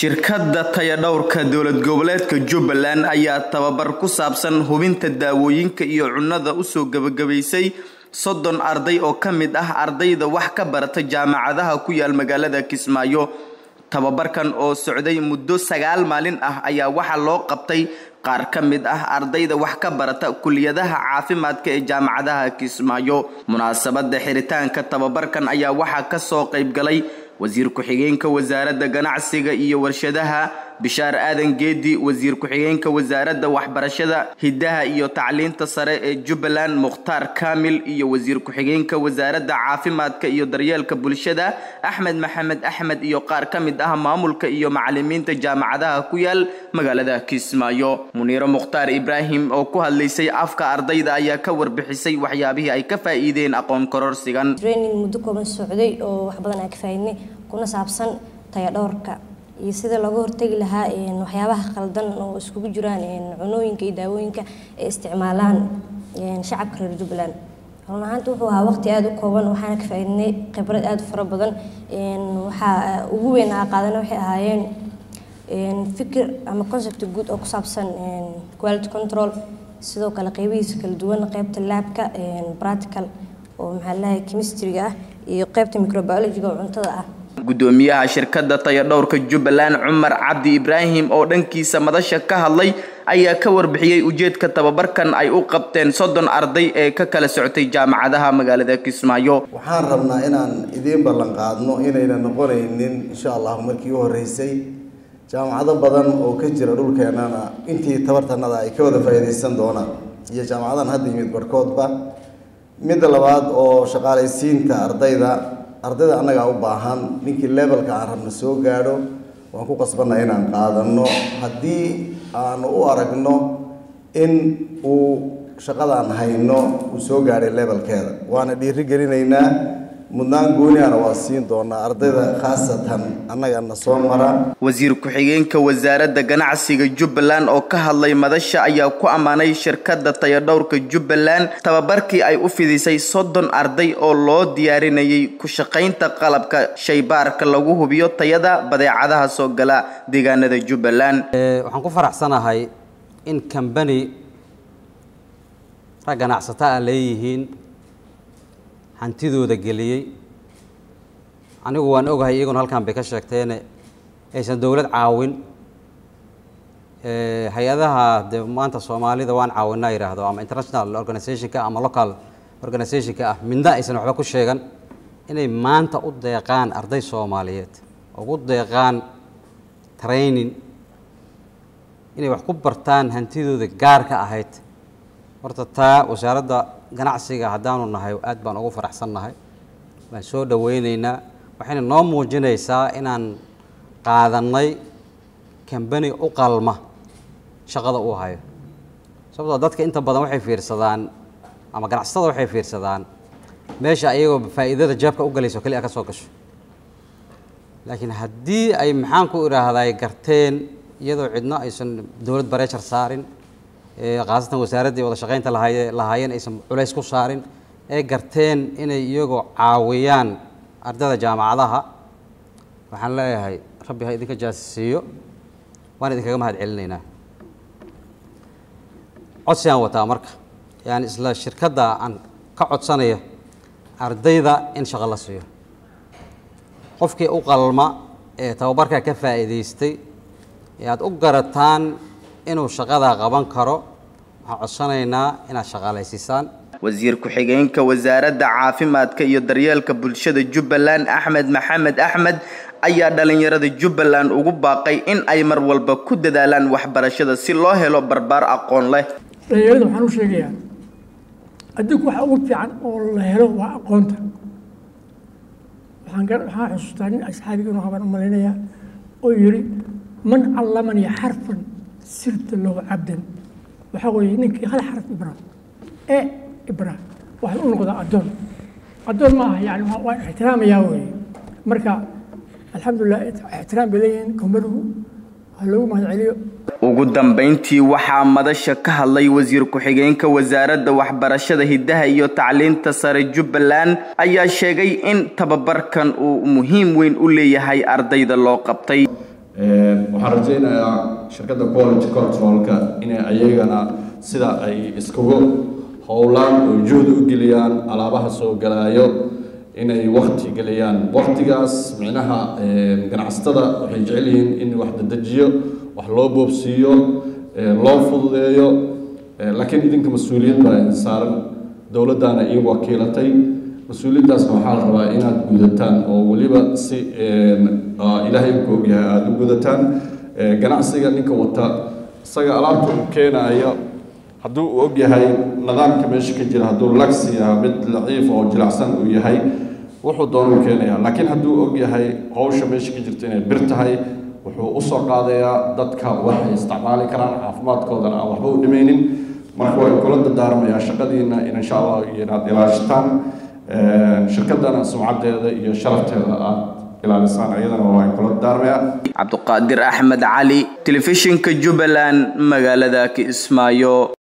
shirkadda tayadhowrka dowlad goboleedka jubbaland ayaa tababar ku saabsan hubinta daawooyinka iyo cunnada usoo gebagabaysay soddon arday oo ka mid ah ardayda wax ka barata jaamacadaha ku yaal magaalada kismaayo tababarkan oo socday muddo sagaal maalin ah ayaa waxaa loo qabtay qaar ka mid ah ardayda wax ka barata kuliyadaha caafimaadka ee jaamacadaha kismaayo munaasabada xiritaanka tababarkan ayaa waxaa kasoo qaybgalay wasiir ku-xigeenka wasaaradda ganacsiga iyo warshadaha bishaar aadan geedi wasiir ku-xigeenka wasaaradda waxbarashada hiddaha iyo tacliinta sare ee jubbaland mukhtaar kaamil iyo wasiir ku-xigeenka wasaaradda caafimaadka iyo daryeelka bulshada axmed maxamed axmed iyo qaar ka mid ah maamulka iyo macalimiinta jaamacadaha ku yaal magaalada kismaayo muniiro mukhtaar ibraahim oo ku hadlaysay afka ardayda ayaa ka warbixisay waxyaabihii ay ka faa'iideen aqoon kororsigan training muddo kooban socday oo wax badan aan ka faa'iidnay kuna saabsan tayadhowrka iyo sida looga hortegi lahaa waxyaabaha khaldan oo iskugu jiraan cunooyinka iyo daawooyinka ay isticmaalaan shacabka reer jubbaland run ahaanta wuxuu ahaa waqti aada u kooban waxaana ka faa'iidnay khibrad aada u fara badan waxaa ugu weyn aa qaadana waxay ahaayeen fikir ama concept guud oo ku saabsan quality control sidoo kale qeybihiisa kala duwan qeybta laabka practical oo maxaa lahay chemistryga ah iyo qeybta microbiologyga oo cuntada ah gudoomiyaha shirkadda tayadhowrka jubbaland cumar cabdi ibraahim oo dhankiisa madasha ka hadlay ayaa ka warbixiyey ujeedka tababarkan ay u qabteen soddon arday ee ka kala socotay jaamacadaha magaalada kismaayo waxaan rabnaa inaan idiin ballan qaadno inayna noqonaynin insha allahu markii u horreysay jaamacado badan oo ka jira dhulkeennana intii tabartanada ay ka wada faa'iidaysan doonaan iyo jaamacadahan hadda yimid barhkoodba midda labaad oo shaqaalaysiinta ardayda ardayda annagaa u baahan ninkii levelka aan rabna soo gaadho waan ku qasbanna inaan qaadanno haddii aanu u aragno in uu shaqadaan hayno uu soo gaadhay levelkeeda waana dhiiri gelinaynaa mudnaan gooniana waa siin doonaa ardayda khaasatan annagana soo mara wasiir ku-xigeenka wasaaradda ganacsiga jubbaland oo ka hadlay madasha ayaa ku ammaanay shirkadda tayadhowrka jubbaland tababarkii ay u fidisay soddon arday oo loo diyaarinayay ku shaqaynta qalabka shaybaarka lagu hubiyo tayada badeecadaha soo gala deegaanada jubbaland waxaan ku faraxsanahay in kambani rag ganacsato ah leeyihiin hantidooda geliyey anigu waan ogahay iyaguna halkan bay ka sheegteene aysan dowlad caawin hay-adaha de maanta soomaalida waan caawinaa yidhaahdo ama international organizationka ama local organizationka ah midna aysan waxba ku sheegan inay maanta u deeqaan arday soomaaliyeed ugu deeqaan training inay wax ku bartaan hantidooda gaarka ahayd horta taa wasaaradda ganacsiga haddaanu nahay aad baan ugu faraxsannahay waan soo dhaweyneynaa waxayna noo muujinaysaa inaan qaadannay kambani u qalma shaqada uu hayo sababtoo dadka inta badan waxay fiirsadaan ama ganacsatada waxay fiirsadaan meesha ayagoo faa'iidada jeebka u galayso keli a ka soo gasho laakiin haddii ay maxaan ku idhaahday garteen iyadoo cidno aysan dowlad bareeshar saarin khaasatan wasaaraddii wada shaqaynta lahaye lahaayeen aysan culays ku saarin ee garteen inay iyagoo caawiyaan ardayda jaamacadaha waxaan leeyahay rabbi ha idinka jaasisiiyo waan idinkaga mahad celinaynaa codsigaan wataa marka yani isla shirkadda aan ka codsanaya ardayda in shaqo la siiyo qofkii u qalma ee tababarkaa ka faa'iidaystay ee aada u garataan inuu shaqadaa qaban karo waxaan codsanaynaa inaad shaqaalaysiisaan wasiir ku-xigeenka wasaaradda caafimaadka iyo daryeelka bulshada jubbaland axmed maxamed axmed ayaa dhalinyarada jubbaland ugu baaqay in ay mar walba ku dadaalaan waxbarashada si loo helo barbaar aqoon leh dhalinyarada waxaan u sheegayaa adduunku waxa ugu fiican oo la helo waa aqoonta waxaan waxaan xusuustaa nin asxaabigiinu habaan u malaynayaa oo yidhi man callamanii xarfan sirta lahu cabdan waxaa weeye ninkii hal xaraf ibra e ibra waxay u noqdaa addoon addoon ma aha yani waan ixtiraamayaa weeye marka alxamdulilah ixtiraam bay leeyihiin kombaduhu ha loogu mahad celiyo ugu dambayntii waxaa madasha ka hadlay wasiir ku-xigeenka wasaaradda waxbarashada hiddaha iyo tacliinta sare jubbaland ayaa sheegay in tababarkan uu muhiim weyn u leeyahay ardayda loo qabtay waxaan rajaynayaa shirkadda quality controlka inay ayagana sida ay iskugu howlaan oo juhdi u geliyaan alaabaha soo galaayo inay wakti geliyaan waktigaas micnaha ganacsatada waxay jecel yihiin in wax dadejiyo wax loo boobsiiyo loo fududeeyo laakiin idinka mas-uuliyad baa idin saaran dowladdaana ii wakiilatay mas-uuliyaddaasna waxaa la rabaa inaad gudataan oo weliba si ilaahay ku ogyahay aada u gudataan ganacsiga ninka wata isaga alaabta uu keenaayo hadduu uu ogyahay nidaamka meesha ka jira hadduu lagsi yaha mid laciif oo jilacsan uu yahay wuxuu doonuu keenayaa laakiin hadduu ogyahay howsha meesha ka jirta inay bir tahay wuxuu usoo qaadayaa dadka waxay isticmaali karaan caafimaadkoodana aan waxba u dhimaynin marka waa kula dardaarmayaa shaqadiina in insha allah inaad ilaashataan shirkadana sumcadeeda iyo sharafteeda aad ilaalisaan iyadana waa kula dardaarmayaa cabduqaadir axmed cali telefishinka jubbaland magaalada kismaayo